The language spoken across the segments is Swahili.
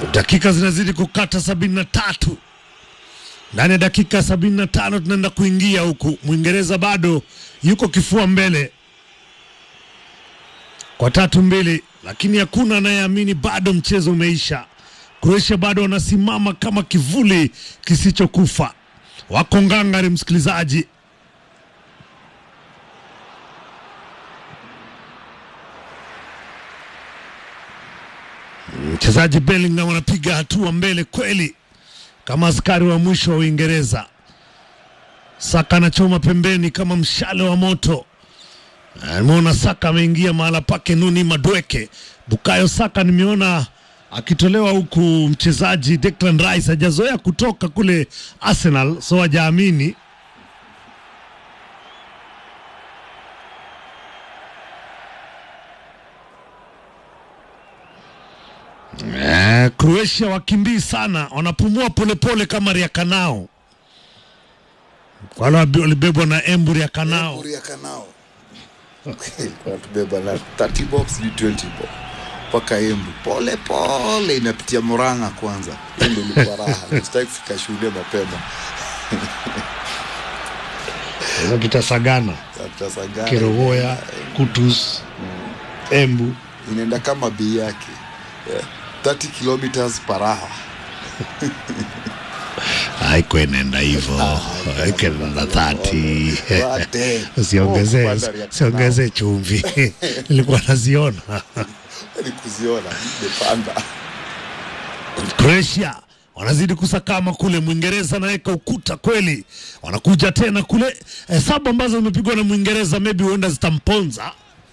Dakika zinazidi kukata sabini na tatu ndani ya dakika sabini na tano tunaenda kuingia huku. Mwingereza bado yuko kifua mbele kwa tatu mbili, lakini hakuna anayeamini bado mchezo umeisha. Croatia bado wanasimama kama kivuli kisichokufa, wako ngangari, msikilizaji. Mchezaji Bellingham anapiga hatua mbele kweli, kama askari wa mwisho wa Uingereza. Saka anachoma pembeni kama mshale wa moto. Nimeona Saka ameingia mahala pake Nuni Madweke. Bukayo Saka nimeona akitolewa huku, mchezaji Declan Rice hajazoea kutoka kule Arsenal, so hajaamini. Eh, Croatia wakimbii sana, wanapumua polepole kama Riakanao, wale walibebwa na Embu Riakanao. Uri ya kanao wanatubeba na 30 box ni 20 box mpaka Embu pole pole, inapitia Murang'a kwanza. Hiyo ndio ilikuwa raha, sitaki kufika shule mapema. Sasa tutasagana Tutasagana. Kerogoya, Kutus, Embu. inaenda kama bei yake yeah. 30 kilometers per hour Haiko inaenda hivyo, haiko inaenda thati. Wate. Usiongezee, Oh, kupanda Riakanao. usiongezee chumvi nilikuwa naziona. Ni kuziona nimepanda Croatia wanazidi kusakama kule, Mwingereza anaweka ukuta kweli, wanakuja tena kule. Hesabu ambazo zimepigwa na Mwingereza maybe huenda zitamponza.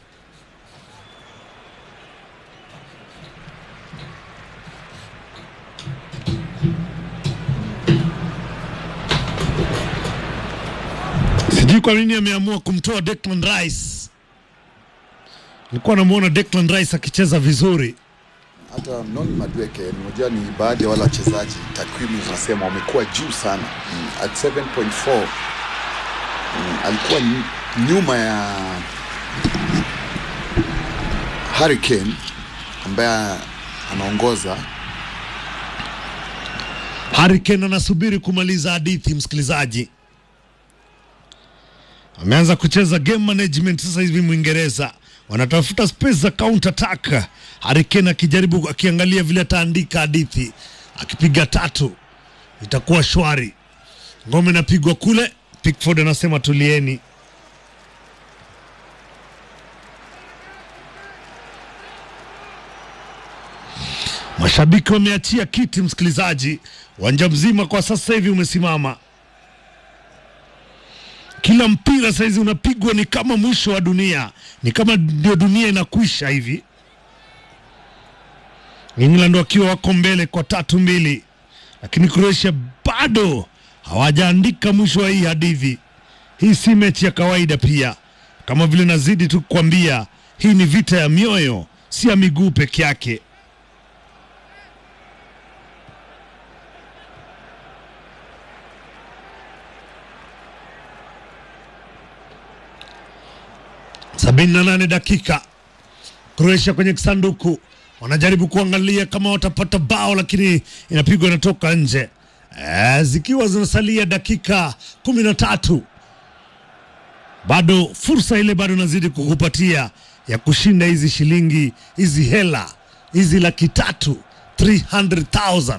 Sijui kwa nini ameamua kumtoa Declan Rice. Nilikuwa namuona Declan Rice akicheza vizuri. hata Noni Madweke, unajua ni baadhi ya wale wachezaji, takwimu zinasema wamekuwa juu sana mm, at 7.4 mm, alikuwa ny- nyuma ya Harry Kane ambaye anaongoza Harry Kane anasubiri kumaliza hadithi, msikilizaji. Ameanza kucheza game management sasa hivi Mwingereza wanatafuta space za counter attack. Harry Kane akijaribu akiangalia vile ataandika hadithi, akipiga tatu itakuwa shwari. Ngome inapigwa kule, Pickford anasema tulieni. Mashabiki wameachia kiti, msikilizaji. Uwanja mzima kwa sasa hivi umesimama. Kila mpira saizi unapigwa ni kama mwisho wa dunia, ni kama ndio dunia inakwisha hivi. England wakiwa wako mbele kwa tatu mbili, lakini Croatia bado hawajaandika mwisho wa hii hadithi. Hii si mechi ya kawaida pia, kama vile nazidi tu kukwambia, hii ni vita ya mioyo, si ya miguu peke yake. sabini na nane dakika Croatia kwenye kisanduku wanajaribu kuangalia kama watapata bao, lakini inapigwa inatoka nje. E, zikiwa zinasalia dakika kumi na tatu bado fursa ile bado nazidi kukupatia ya kushinda hizi shilingi hizi hela hizi laki tatu 300,000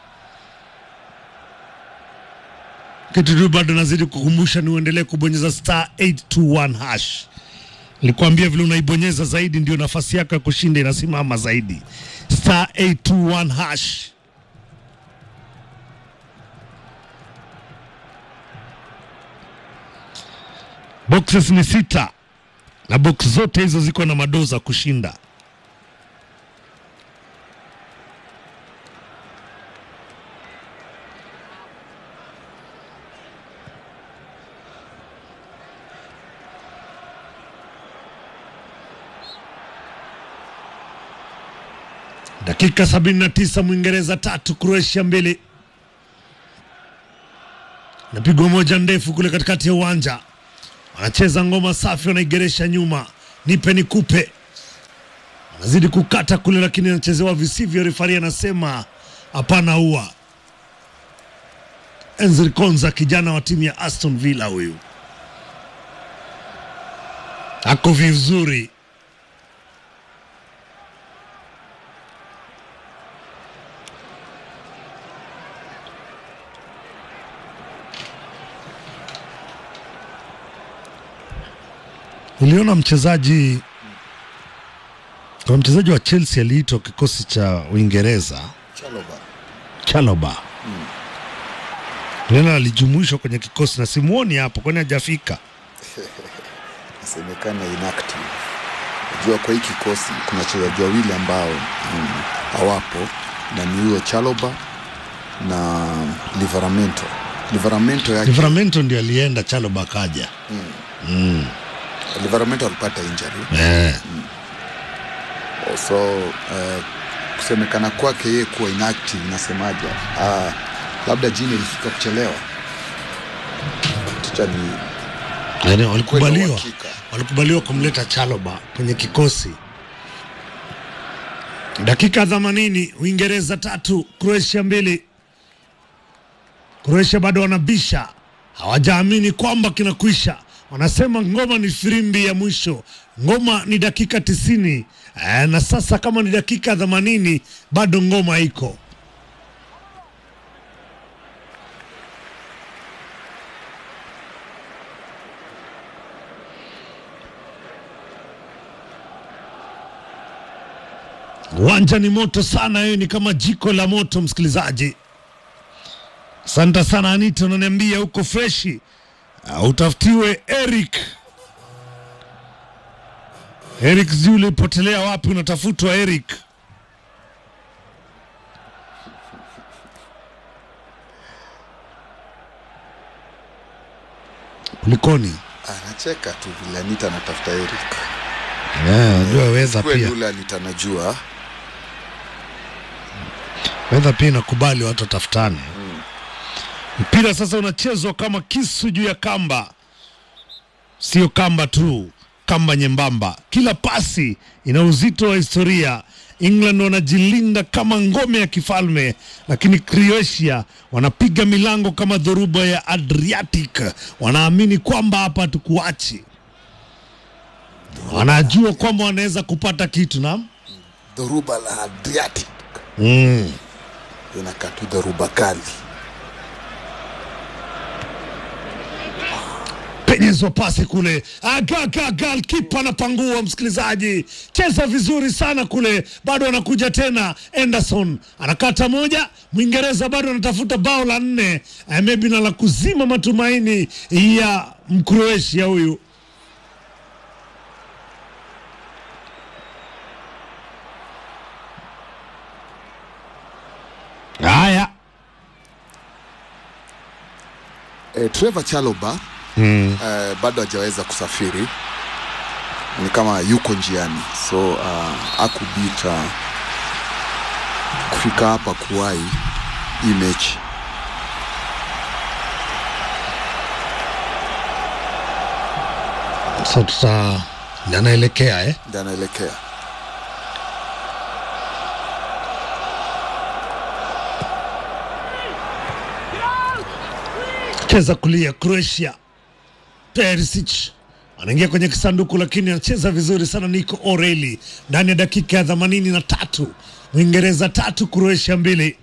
kitu tu bado nazidi kukumbusha ni uendelee kubonyeza star 821 hash Nilikwambia vile unaibonyeza zaidi ndio nafasi yako ya kushinda inasimama zaidi. Star 821 hash. Boxes ni sita na box zote hizo ziko na madoza kushinda. Dakika 79 Mwingereza tatu Croatia mbili. Napigwa moja ndefu kule katikati ya uwanja, wanacheza ngoma safi, wanaigeresha nyuma, nipe nikupe, anazidi kukata kule, lakini anachezewa visivyo. Refari anasema hapana ua. Enzri Konza, kijana wa timu ya Aston Villa, huyu ako vizuri. Niliona mchezaji kuna mchezaji wa Chelsea aliitwa kikosi cha Uingereza Chalobah Chalobah Niliona alijumuishwa kwenye kikosi na simuoni hapo, kwani hajafika. nasemekana inactive. Najua kwa hii kikosi kuna wachezaji wawili ambao mm, hawapo na ni huyo Chaloba na Livramento. Livramento yake Livramento ndio alienda, Chalobah akaja. Livramento alipata injury Eh, so uh, kusemekana kwake yeye kuwa inactive inasemaje? Uh, labda jini ilifika kuchelewa. Ticha ni yaani walikubaliwa uhakika. walikubaliwa kumleta Chalobah kwenye kikosi. Dakika 80, Uingereza tatu, Croatia mbili. Croatia bado wanabisha, hawajaamini kwamba kinakwisha. Wanasema ngoma ni firimbi ya mwisho, ngoma ni dakika tisini. Eh, na sasa kama ni dakika 80 bado ngoma iko. Uwanja ni moto sana, hiyo ni kama jiko la moto, msikilizaji. Asante sana Anita, unaniambia huko freshi. Uh, utafutiwe Eric. Eric sijui ulipotelea wapi, unatafutwa Eric. Kulikoni? anacheka tu vile Anita anatafuta Eric. Najua weza Kweli pia, yule Anita anajua weza pia inakubali watu watafutane. Mpira sasa unachezwa kama kisu juu ya kamba, sio kamba tu, kamba nyembamba. Kila pasi ina uzito wa historia. England wanajilinda kama ngome ya kifalme, lakini Croatia wanapiga milango kama dhoruba ya Adriatic. Wanaamini kwamba hapa hatukuachi, wanajua kwamba wanaweza kupata kitu na dhoruba la Adriatic mm. inakaa tu dhoruba kali. penyezwa pasi kule, agaga kipa anapangua. Msikilizaji, cheza vizuri sana kule, bado anakuja tena. Anderson anakata moja, Mwingereza bado anatafuta bao la nne, eh, maybe na la kuzima matumaini ya Mkroatia huyu. Haya, E, Trevor Chalobah mm. e, bado hajaweza kusafiri, ni kama yuko njiani, so uh, akubita kufika hapa kuwai hii mechi. sasa tuta anaelekea eh? Ndio anaelekea cheza kulia Croatia. Perisic anaingia kwenye kisanduku, lakini anacheza vizuri sana. Nico Oreli ndani ya dakika ya themanini na tatu Uingereza tatu Croatia mbili.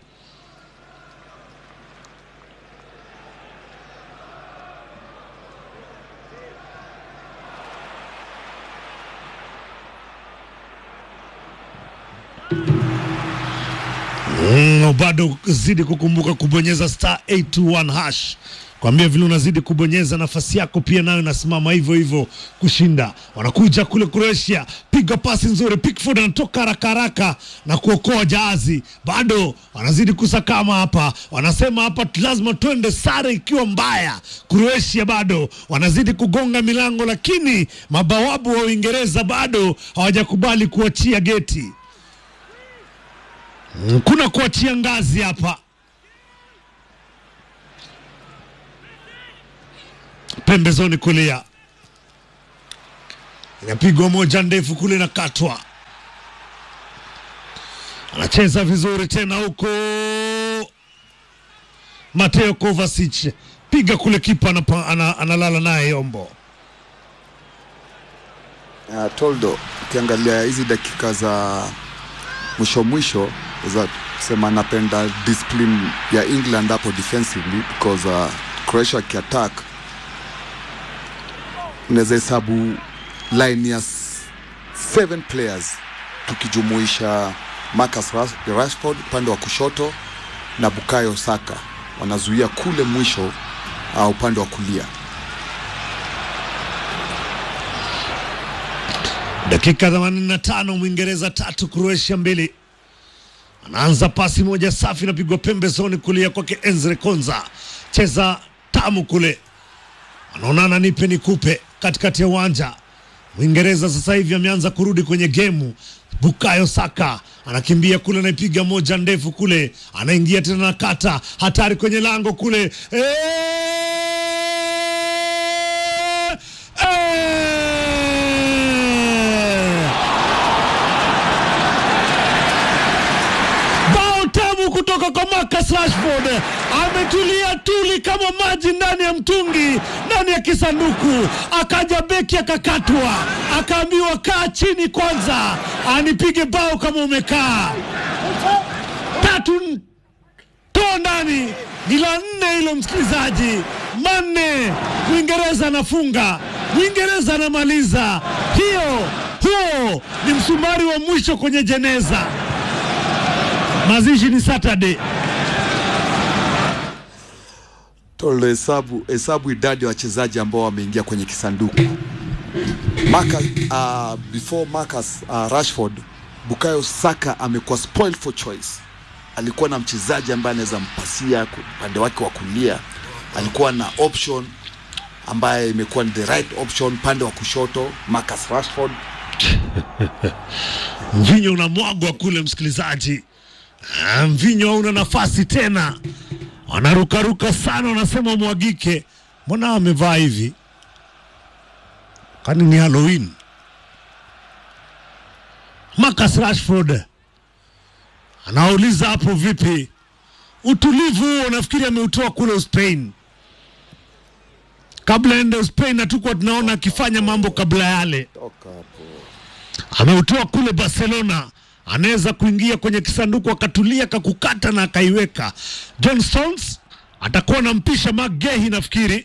Mm, bado zidi kukumbuka kubonyeza star 821 hash kwambia vile unazidi kubonyeza nafasi yako pia nayo inasimama hivyo hivyo kushinda. Wanakuja kule Croatia, piga pasi nzuri, Pickford anatoka haraka haraka na kuokoa jahazi. Bado wanazidi kusakama hapa, wanasema hapa lazima twende sare ikiwa mbaya. Croatia bado wanazidi kugonga milango, lakini mabawabu wa Uingereza bado hawajakubali kuachia geti. Mm, kuna kuachia ngazi hapa. Pembezoni kulia inapigwa moja ndefu kule na katwa. anacheza vizuri tena huko. Mateo Kovacic piga kule, kipa anapa- ana- analala naye Yombo. Uh, Toldo, ukiangalia hizi dakika za mwisho mwisho za sema napenda discipline ya England hapo defensively because uh, Croatia akiattack unaweza hesabu line ya s- seven players tukijumuisha Marcus Rash- Rashford upande wa kushoto na Bukayo Saka wanazuia kule mwisho uh, upande wa kulia. Dakika 85 Mwingereza tatu Croatia mbili. Anaanza pasi moja safi napigwa pembezoni kulia kwake Enzre Konza, cheza tamu kule, anaonana nipe nikupe katikati ya uwanja. Mwingereza sasa hivi ameanza kurudi kwenye gemu. Bukayo Saka anakimbia kule, anaipiga moja ndefu kule, anaingia tena na kata hatari kwenye lango kule eee! Eee! bao tamu kutoka kwa Marcus Rashford, ametulia tuli kama maji ndani ya mtungi, ndani ya kisanduku. Akaja beki akakatwa, akaambiwa kaa chini kwanza, anipige bao kama umekaa. Tatu n- toa ndani, ni la nne hilo msikilizaji, manne. Mwingereza anafunga, Mwingereza anamaliza. Hiyo huo ni msumari wa mwisho kwenye jeneza. Mazishi ni Saturday. Tolo, hesabu hesabu idadi ya wachezaji ambao wameingia kwenye kisanduku. Marcus, uh, before Marcus uh, Rashford, Bukayo Saka amekuwa spoiled for choice. Alikuwa na mchezaji ambaye anaweza mpasia ku- upande wake wa kulia, alikuwa na option ambaye imekuwa ni the right option pande wa kushoto, Marcus Rashford. Mvinyo unamwagwa kule, msikilizaji. Ah, Mvinyo hauna nafasi tena, wanarukaruka sana, wanasema mwagike. Mbona amevaa hivi? Kwani ni Halloween? Marcus Rashford anauliza hapo, vipi utulivu huo? Nafikiri ameutoa kule Spain, kabla ende Spain, na tukuwa tunaona akifanya mambo kabla yale Toka hapo. ameutoa kule Barcelona, anaweza kuingia kwenye kisanduku akatulia akakukata na akaiweka. John Stones atakuwa anampisha Magehi nafikiri,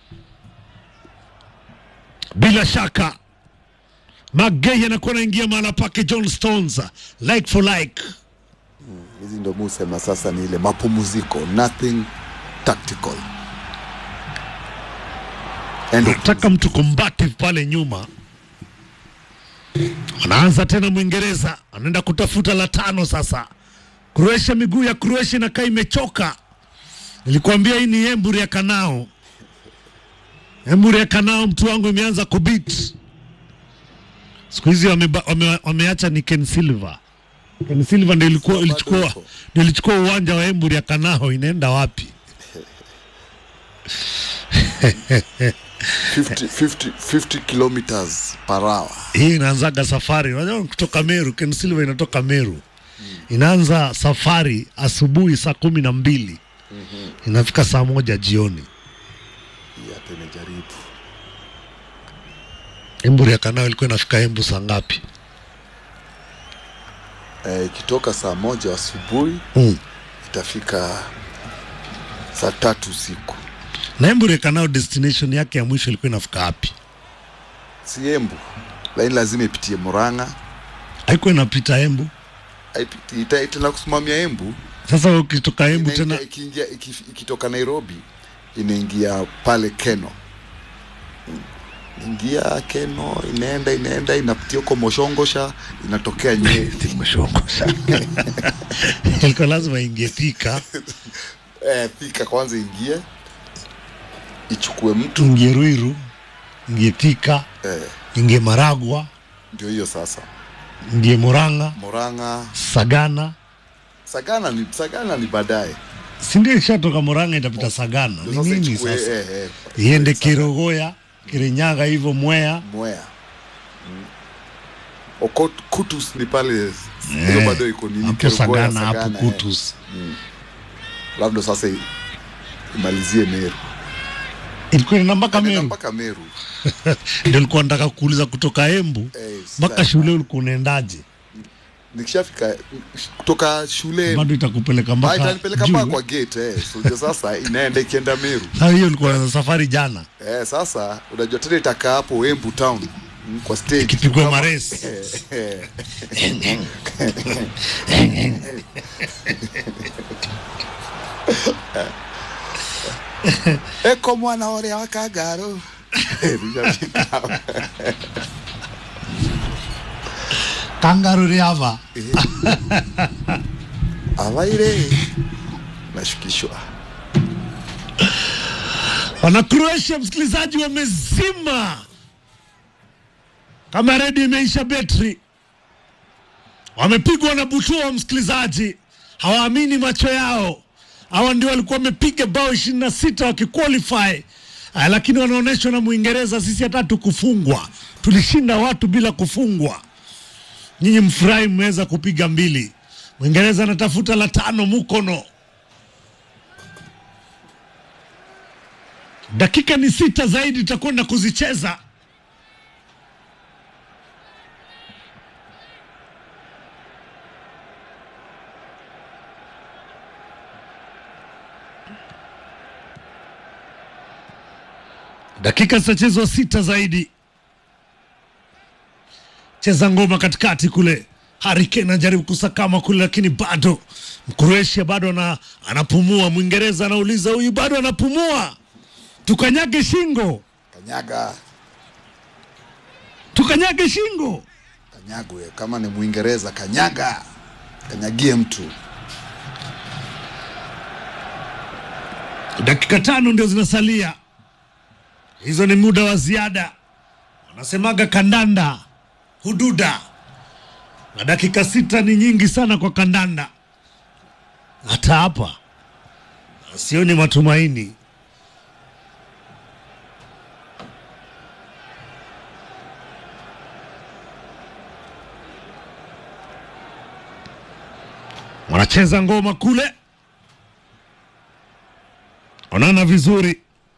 bila shaka Magehi anakuwa anaingia mahala pake John Stones, like for like. Hizi ndio musema sasa ni ile mapumziko, nothing tactical. End of Nataka mtu combative pale nyuma. Anaanza tena Mwingereza, anaenda kutafuta la tano sasa. Croatia, miguu ya Croatia inakaa imechoka. Nilikwambia hii ni Emburi ya Kanao. Emburi ya Kanao, mtu wangu imeanza kubit. Siku hizi wameba- wame, wameacha ni Ken Silva. Ken Silva ndio ilikuwa Bado ilichukua yuko. ndio ilichukua uwanja wa Emburi ya Kanao, inaenda wapi? 50, 50, 50 kilometers per hour. hii inaanzaga safari unajua kutoka Meru. Ken Silva inatoka Meru, inaanza safari asubuhi saa kumi na mbili inafika saa moja jioni. Hii hata imejaribu. Emburi ya Kanao ilikuwa inafika Embu saa ngapi? Eh, ikitoka saa moja asubuhi Mm. itafika saa tatu usiku. Na Emburi ya Kanao destination yake ya mwisho ilikuwa inafika wapi? Si Embu, lakini lazima ipitie Murang'a, Haikuwa inapita Embu. haipiti- ita- itaenda kusimamia Embu Sasa wewe ukitoka Embu Inaingia- tena ikiingia iki- ikitoka Nairobi inaingia pale Keno, Mm. ingia Keno, inaenda inaenda inapitia huko Moshongosha, inatokea Nyeri. Timeshongosha. ilikuwa lazima ingie Thika, eh, Thika kwanza ingie ichukue mtu ingie Ruiru, ingie Thika, eh, ingie Maragwa, ndio hiyo sasa. ingie Murang'a, Murang'a, Sagana. Sagana ni Sagana ni baadaye, si ndio ishatoka Murang'a itapita Sagana. Ni Ndio sasa nini ichukue, sasa? eh, eh, Iende Sagana, Kirogoya, Kirinyaga hivyo Mwea. Mwea Mm. Okot Kutus ni pale hiyo Eh, bado iko nini hapo Kerugoya, Sagana hapo Sagana, eh. Kutus labda sasa i- imalizie Meru ilikuwa ina mpaka Inaenda Meru mpaka Meru ndio nilikuwa nataka kuuliza kutoka Embu Eh, mpaka sasa- shule ulikuwa unaendaje nikishafika kutoka shule bado itakupeleka Ah, mpaka itanipeleka juu, mpaka eh? kwa gate eh. So, ndio sasa inaenda ikienda Meru Sasa hiyo ilikuwa na safari jana eh, sasa unajua tena itakaa hapo Embu town mm, kwa stage ikipigwa Kama- maresi eh, eko mwana oria wa kangaro kangaru riava avaire nashukishwa wana Croatia, msikilizaji, wamezima kama redio imeisha betri, wamepigwa na butua, msikilizaji, hawaamini macho yao. Hawa ndio walikuwa wamepiga bao ishirini na sita wakiqualify, Ah, lakini wanaonyeshwa na Mwingereza, sisi hata tukufungwa, tulishinda watu bila kufungwa. Nyinyi mfurahi, mmeweza kupiga mbili. Mwingereza anatafuta la tano Mukono. dakika ni sita zaidi tutakwenda kuzicheza dakika zitachezwa sita zaidi cheza ngoma katikati kule Harry Kane anajaribu kusakama kule lakini bado Mkroatia bado ana, anapumua Mwingereza anauliza huyu bado anapumua tukanyage shingo kanyaga tukanyage shingo kanyagwe kama ni mwingereza kanyaga kanyagie mtu dakika tano ndio zinasalia hizo ni muda wa ziada wanasemaga kandanda hududa na dakika sita ni nyingi sana kwa kandanda hata hapa sioni matumaini wanacheza ngoma kule onana vizuri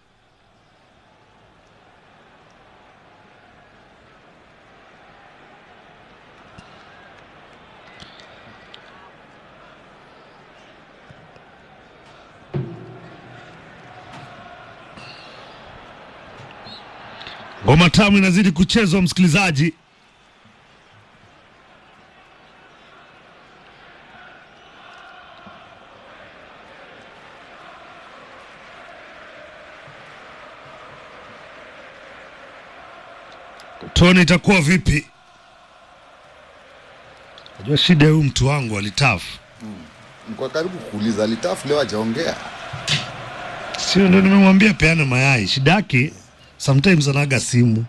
ngoma tamu inazidi kuchezwa msikilizaji toni itakuwa vipi najua shida ya huyu mtu wangu alitafu nikuwa karibu kuuliza alitafu leo ajaongea sio ndo nimemwambia peane mayai shida yake sometimes anaga simu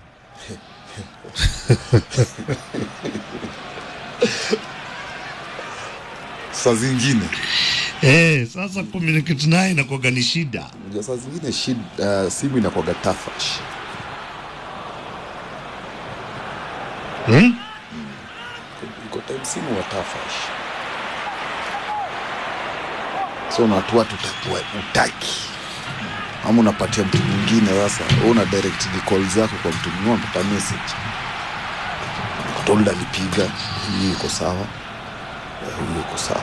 saa zingine eh, sasa communicate naye inakuwaga ni shida unajua saa zingine shid, uh, simu inakwaga tafash hmm? iko time simu wa tafash so na watu watu utakuwa utaki ama unapatia mtu mwingine sasa wewe una direct the call zako kwa mtu mwingine unapata message tolda alipiga hii iko sawa eh, huyu iko sawa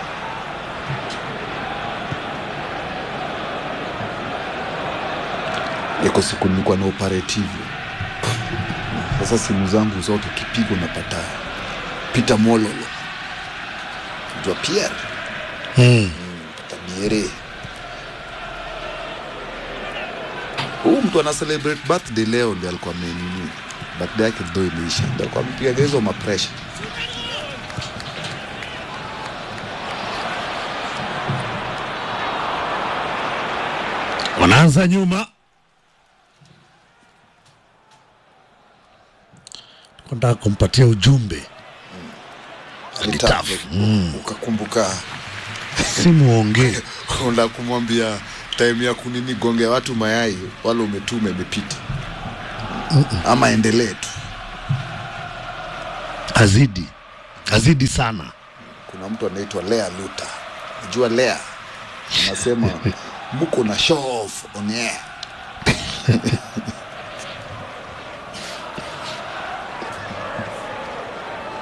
iko siku nilikuwa na operative sasa simu zangu zote kipigo napata Peter Mololo jua Pierre Hmm. Tabiere. Huyu mtu ana celebrate birthday leo ndio alikuwa amenini. Birthday yake ndio imeisha. Ndio alikuwa amepiga hizo mapresha. wanaanza nyuma nataka kumpatia ujumbe Alitafu. Mm. Ukakumbuka simu ongee unataka kumwambia time ya kunini gonge watu mayai wale umetuma imepita. Ama endelee tu. azidi azidi sana kuna mtu anaitwa Lea Luta, najua Lea anasema mko na show off on air.